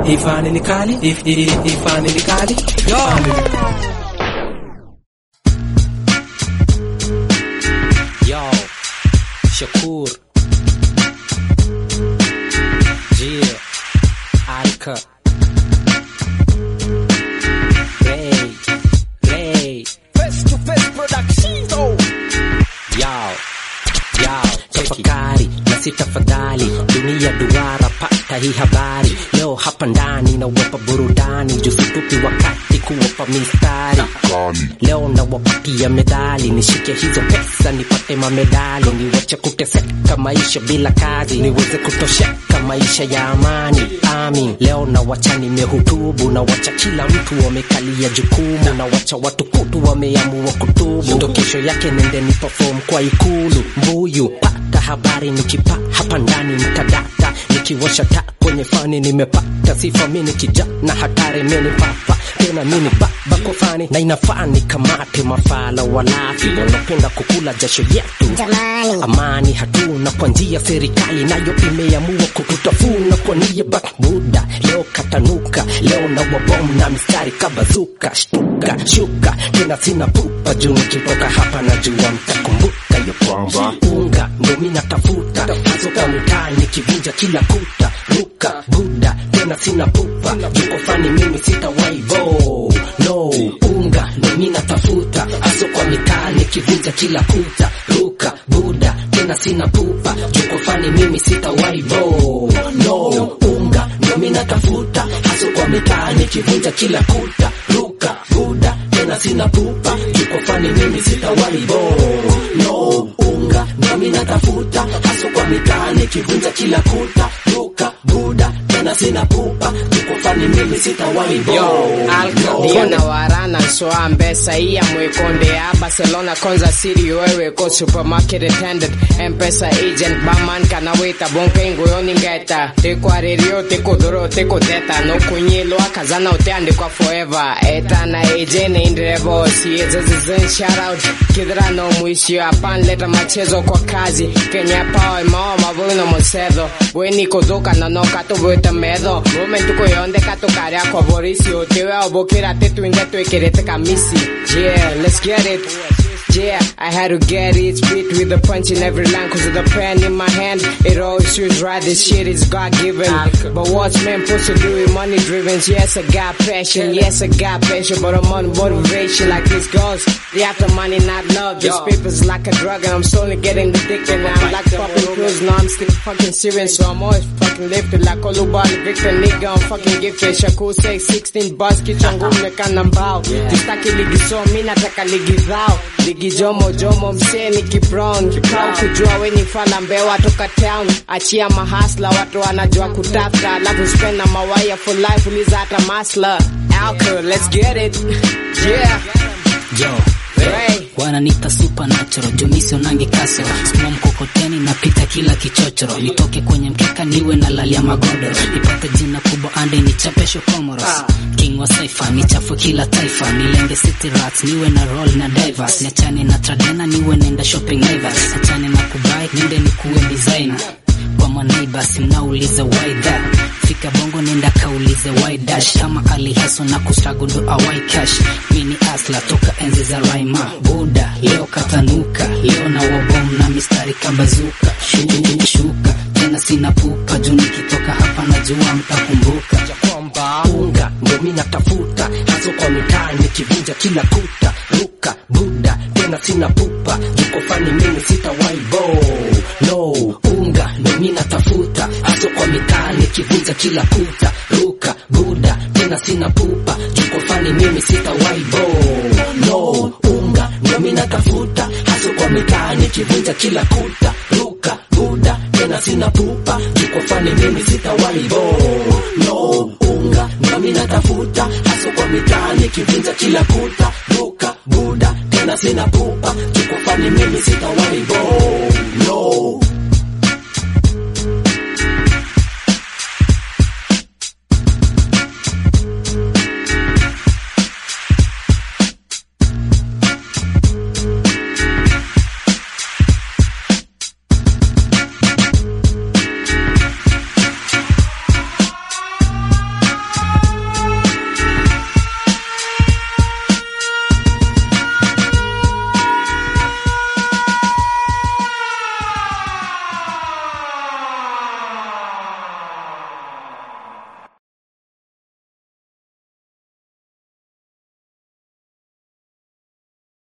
ifani ni kali if- i- i- ifani ni kali ifani ni Yo, Shakur. Yeah, Alka. Ray, Ray. Face to face production. Yo, yo, tafakari na si tafadhali, dunia duara, pata hii habari leo hapa ndani na wapa burudani, jusitupi wakati kuwapa mistari leo na wapatia medali, nishike hizo pesa nipate mamedali, niwache kuteseka maisha bila kazi, niweze kutosheka maisha ya amani. Amin, leo na wacha nimehutubu, na wacha kila mtu wamekalia jukumu, na wacha watu kutu wameamua kutubu, ndo kesho yake nende ni perform kwa ikulu mbuyu, pata habari nikipa hapa ndani mtadata, nikiwasha taa kwenye fani nimepata sifa, mini kijana hatari, mini papa tena mini baba kwa fani, na inafaa nikamate mafala walafi wanapenda kukula jasho yetu amani hatuna kwa njia serikali nayo imeamua kututafuna kwa nia bak buda leo katanuka leo na wabom na mistari kabazuka shtuka shuka tena sina pupa juu nikitoka hapa na jua mtakumbuka yo kwamba unga ndo mi natafuta hasoka mtaa nikivunja kila kuta ruka buda tena sina pupa juko fani mimi sitawaivo no unga ndo mi natafuta haso kwa mitaa nikivunja kila kuta ruka buda tena sina pupa juko fani mimi sitawaivo no unga ndo mi natafuta haso kwa mitaa nikivunja kila kuta ruka buda tena sina pupa juko fani mimi sitawaivo no unga ndo mi natafuta haso kwa mitaa nikivunja kila kuta ruka buda tena sina pupa juko fani mimi sitawaivo Yo, Alca, na warana soa mbesa iya mwekonde ya Barcelona Konza City wewe ko supermarket attendant M-Pesa agent baman kana weta bonke ngoyoni ngeta teko arerio teko doro teko teta no kunyelo akazana uteande kwa forever eta na agent indrevo si ezezen shout out kidra no mwisho apan leta machezo kwa kazi Kenya power mao mavuno mosedo weni kodoka na no kato bweta medo moment ko yonde kato kare kwa borisi otewe obokera tetu inge twekerete kamisi yeah let's get it Yeah, I had to get it, spit with a punch in every line cause of the pen in my hand. It always feels right, this shit is God given. But what's man supposed to do with money driven? Yes, I got passion, yes, I got passion, but I'm on motivation like this goes. The after money, not love. This paper's like a drug and I'm slowly getting addicted. Now I'm like popping pills, now I'm still fucking serious, so I'm always fucking lifted like Olubali Victor, nigga, I'm fucking gifted. Shakur say 16 bus, kichwa ngumu nekana mbao. Sitaki ligi so, mi nataka ligi zao. Ligi jomo jomo mseni kibron kikao kujua we ni fala mbewa toka town achia mahasla watu wanajua kutafuta alafu spend na mawaya for life uliza hata masla alcohol let's get it yeah Yo, Ray. wananiita supernatural jumisi unange kasoro sukuma mkokoteni napita kila kichochoro nitoke kwenye mkeka niwe na lalia magodoro nipate jina kubwa ande nichapesho comoros king wa saifa nichafu kila taifa nilenge city rats niwe na roll na divers niachane na tradena niwe nenda shopping naivas niachane na kubai nende nikuwe designer kwa maneighbors mnauliza why that fika bongo nenda kaulize why dash kama alihaso na kustruggle do awai cash mini asla toka enzi za raima buda leo katanuka leo na wabom na mistari kabazuka shuka, shuka tena sina pupa juu nikitoka hapa najua mtakumbuka kwamba unga ndo mi natafuta haso kwa mitaa nikivunja kila kuta ruka buda tena sina pupa juko fani mimi sitawaibo no unga ndo mi natafuta haso kwa mitaa nikivunja kila kuta ruka buda tena sina pupa juko fani mimi sitawaibo no unga ndo mi natafuta haso kwa mitaa nikivunja kila kuta ruka buda tena sina pupa juko fani mimi sitawaibo no unga ndo mi natafuta haso kwa mitaa nikivunja kila kuta